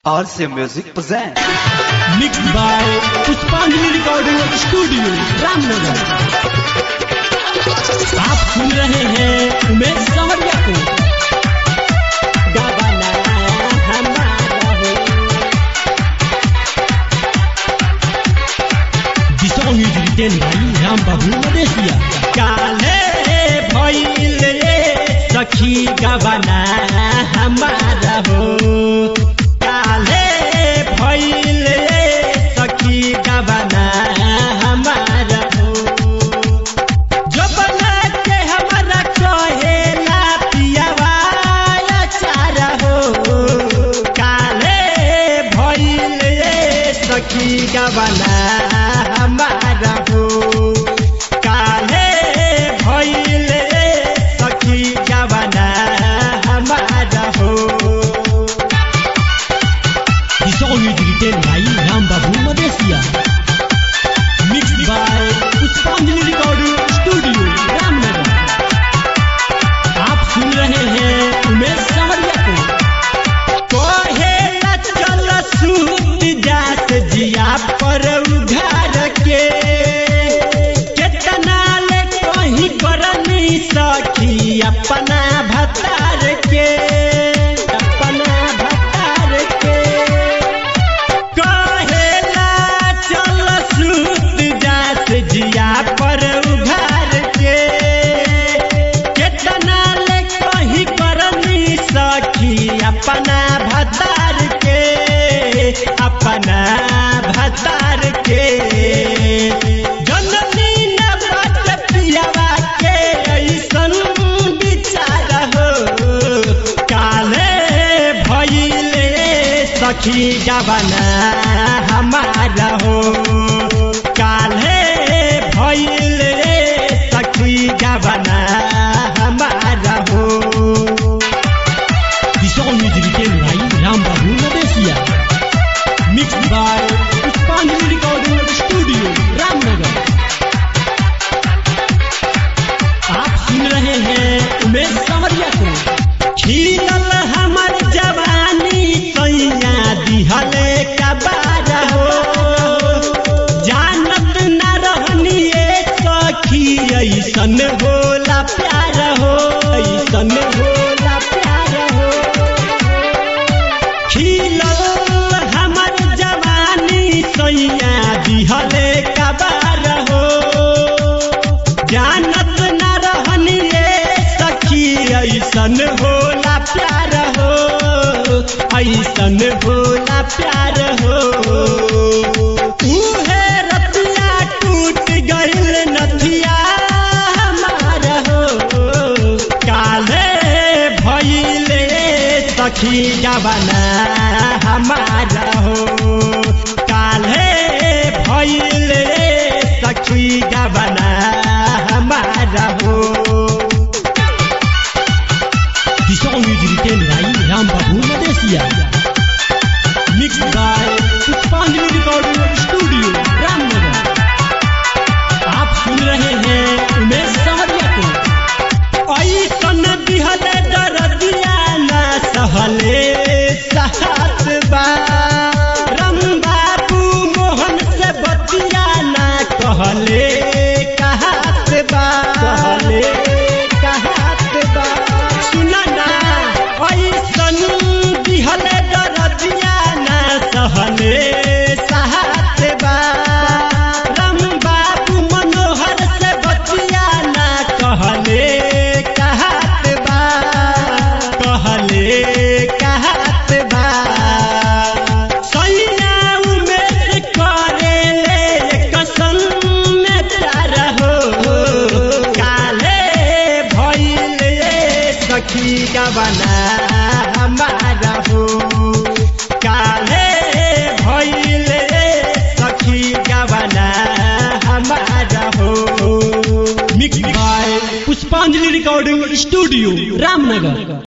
RC Music presents. mixed by Pushpanjali recording studio Ramnagar आप सुन रहे हैं उमेश संवरिया को गावाना हमारा हो This song is written by Ram बाबू मदेशिया काले भइल रे सखी गवाना हमारा हो काले भइल रे सखी गवाना हमारा हो जबना के हमारा कहेला पियावा चारा हो काले भइल रे सखी गवाना हमारा हो काले भइल रे सखी गवाना हमारा हो The song is written by Ram Babu Madesia. Mixed by Pushpanjali recording studio Ramnagar आप सुन रहे हैं उमेश संवरिया को कहेला चल सूत जात जिया पर उघार के केतना ले कहीं करनी सखी अपना भतार के अपना भतार के कहेला चल सूत जात जिया पर उघार के केतना ले कहीं करनी सखी अपना भतार के अपना भतार के जननी न बात पियावा के ऐसन विचार हो काले भइले सखी गबना हमारा हो काले भइले सखी गबना हमारा हो The song is written by Ram Babu Nadesia. Mixed by Pushpanjali Recording Studio, Ramnagar. आप सुन रहे हैं उमेश संवरिया को खिलल हमर जवानी कैया दिहले कबार हो जानत न रहनी सखी ऐसन होला प्यार हो ऐसन होला प्यार हो खिलल हमर जवानी सैया दिहले कबार हो जानत न रहनी सखी ऐसन होला प्यार हो ऐसन होला प्यार हो उहे रतिया टूट गइल नथिया हमार हो काले भइले सखी जवाना हमारा हो काले भइले सखी जवाना हमारा हो The song is written by Ram Babu Madesia. Mixed by Pushpanjali Recording Studio, Ramnagar. आप सुन रहे हैं उमेश संवरिया को ऐसन दिहले दरदिया ना सहले साहत बा राम बाबू मोहन से बतिया ना कहले कहत बा कहले कहत बा सुना ना ऐसन दिहले दरदिया ना सहले साहत बा राम बाबू मनोहर से बतिया ना कहले कहत बा कहले कहत बा सैया उमेश करेले कसम में प्यार हो काले भइले सखी गबना हमारा हो काले भइले सखी गबना हमारा हो mix by Pushpanjali recording studio Ramnagar